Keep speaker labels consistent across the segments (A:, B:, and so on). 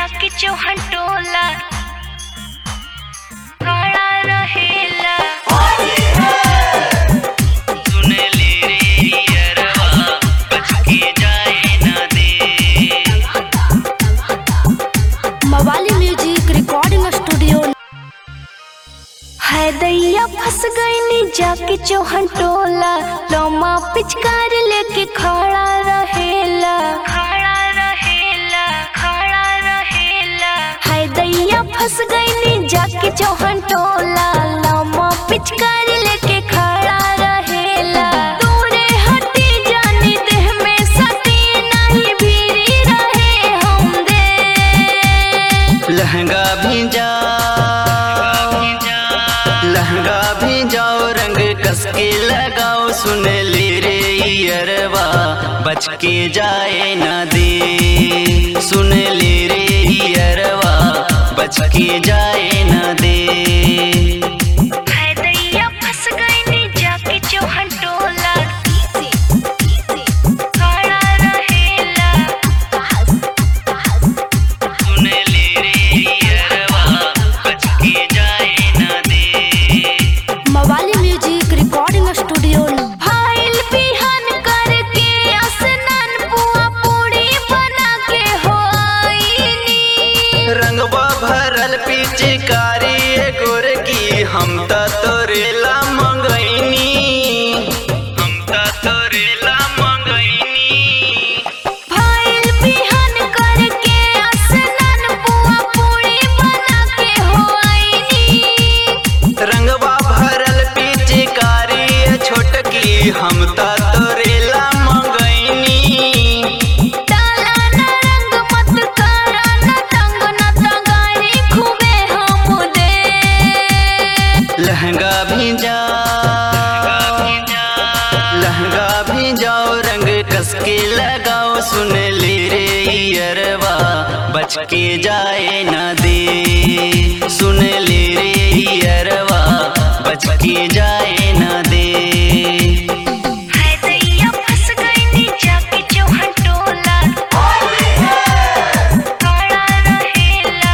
A: जाके चौहन टोला खड़ा रहेला
B: सुन ले रे अरवा बच के जाए ना दे
C: मवाली म्यूजिक रिकॉर्डिंग स्टूडियो
A: है दैया फंस गईनी जाके चौहन टोला लोमा पिचकार लेके खड़ा रहेला खड़ा रहेला खड़ा रहेला है दैया फंस गईनी जाके चौहन टोला लोमा पिचकार लेके खड़ा रहेला दूरे हटी जानी देह में सती नहीं भीरी रहे हम दे
B: लहंगा भी जा लहंगा भी जाओ रंग कस के लगाओ सुन ले रे अरवा बच के जाए ना दे सुन ले रे अरवा बच के जाए ना दे
A: है दैया फंस गईनी जाके चौहन टोला खड़ा रहेला
B: सुन ले रे अरवा बच के जाए ना दे
C: मवाली म्यूजिक रिकॉर्डिंग स्टूडियो
A: फाइल बिहान करके स्नान पुआ पूरी बना के हो आईनी
B: रंगवा भरल पिचकारी गोर की हम त तोरेला मंगैनी हम त तोरेला मंगैनी
A: फाइल बिहान करके स्नान पुआ पूरी बना के हो आईनी
B: रंगवा भरल पिचकारी छोटकी हम त तोरेला मंगैनी
A: डाला न रंग मत करा न तंग न तंगारी खूबे हम दे
B: लहंगा भी जा लहंगा भी जाओ रंग कस के लगाओ सुन ले रे अरवा बच के जाए ना दे सुन ले रे अरवा बच के जाए ना दे
A: है दैया फंस गईनी जाके चौहन टोला खड़ा रहेला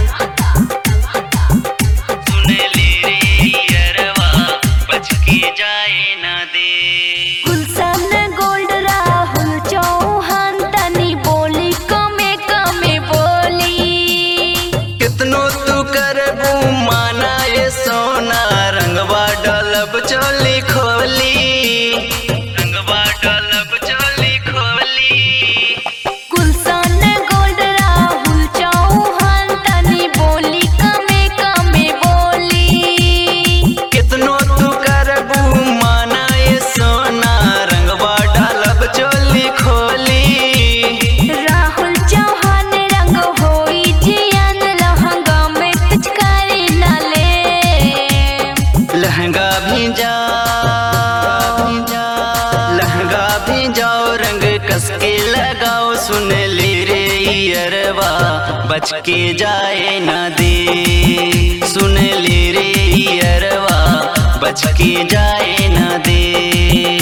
B: सुन ले रे अरवा बच के जाए ना दे
A: गुलशन गोल्ड राहुल चौहान तनी बोली कमे कमे बोली
B: कितनो तू करबू माना ये सोना रंगवा डलब चोली खोली रंगवा डलब चोली खोली
A: गुलशन गोल्ड राहुल चौहान तनी बोली कमे कमे बोली
B: कितनो तू करबू माना ये सोना रंगवा डलब चोली खोली
A: राहुल चौहान रंग होई जियन लहंगा में पिचकारी न ले
B: लहंगा भी जा लहंगा भी जाओ रंग कस के लगाओ सुन ले रे अरवा बच के जाए ना दे सुन ले रे अरवा बच के जाए ना दे